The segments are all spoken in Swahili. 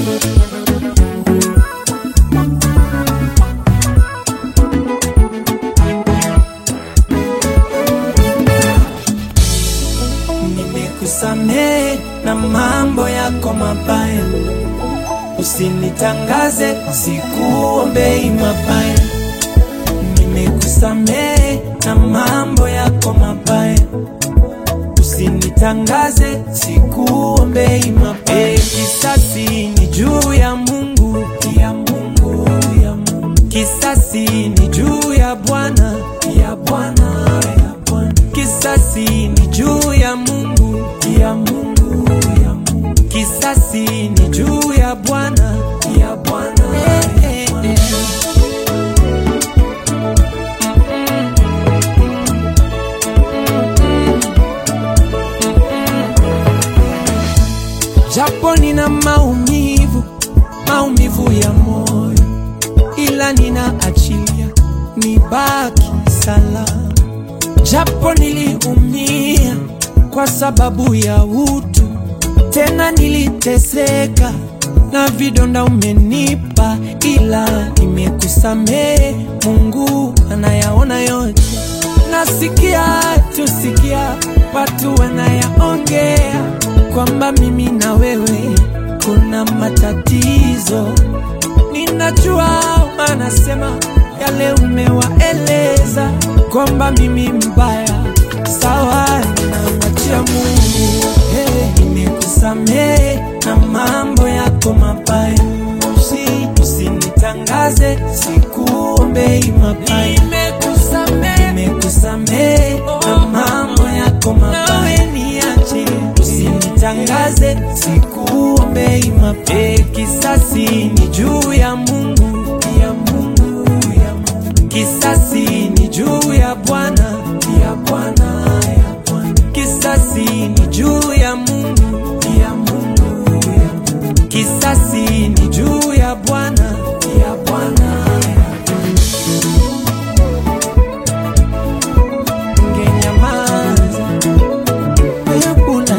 Nimekusamehe na mambo yako mabaya, usinitangaze, sikuombei mabaya. Nimekusamehe na mambo yako mabaya, usinitangaze, sikuombei mabaya. Kisasi ni juu ya Mungu, ya Mungu, ya Mungu. Kisasi ni juu ya Bwana, ya Bwana, ya Bwana. Kisasi ni juu ya Mungu, ya Mungu, ya Mungu. Kisasi ni juu ya Bwana, ya Bwana, ya Bwana. Japo nina maumivu, maumivu ya moyo, ila ninaachilia nibaki salama. Japo niliumia kwa sababu ya utu, tena niliteseka na vidonda umenipa, ila nimekusamehe. Mungu anayaona yote, nasikia tusikia watu wanayaongea kwamba mimi na wewe kuna matatizo. Ninajua wanasema yale umewaeleza kwamba mimi mbaya, sawa, ninamwachia Mungu. Hey, nimekusamehe na mambo yako mabaya, Usi- usinitangaze, sikuombei mabaya. Nimekusamehe, nimekusamehe na mambo yako mabaya, niache, usinitangaze, sikuombei mabaya. Kisasi ni juu ya Mungu, ya Mungu, ya Mungu. Kisasi ni juu ya Bwana, ya Bwana, ya Bwana. Kisasi ni juu ya Mungu, ya Mungu, ya Mungu. Kisasi ni juu ya Bwana, ya Bwana, ya Bwana. Ungenyamaza, hayakuna.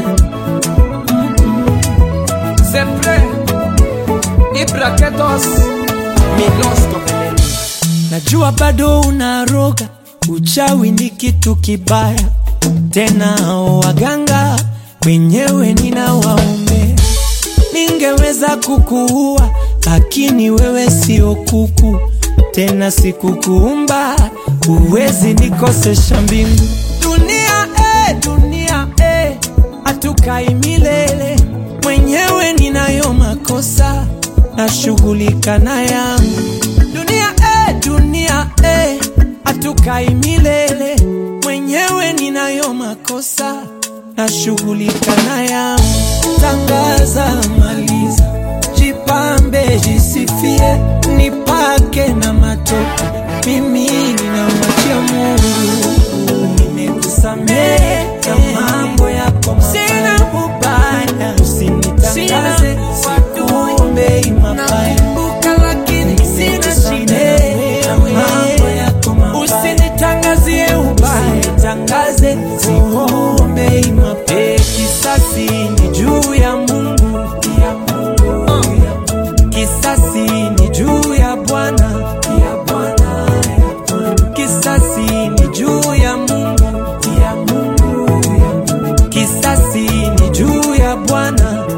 Sempre Ibraketos Milos Koveleni Najua bado unaroga, uchawi ni kitu kibaya, tena waganga wenyewe ninawaombea. Ningeweza kukuua, lakini wewe sio kuku, tena sikukuumba, huwezi nikosesha mbingu. Dunia eh, dunia eh, hatukai milele, mwenyewe ninayo makosa, nashughulika na yangu. Dunia eh, dunia eh, hatukai milele, mwenyewe ninayo makosa, nashughulika na yangu. Tangaza, maliza, jipambe, jisifie, nipake na matope, mimi ninamwachia Mungu. Nimekusamehe na mambo yako mabaya, sina ubaya, usinitangaze, sikuombei mabaya lakini sina shida na mambo yako mabaya. Usinitangazie ubaya, usinitangaze, sikuombei mabaya. Kisasi ni juu ya Mungu, ya Mungu, ya Mungu. Kisasi ni juu ya Bwana, ya Bwana, ya Bwana. Kisasi ni juu ya Mungu, ya Mungu, ya Mungu. Kisasi ni juu ya Bwana,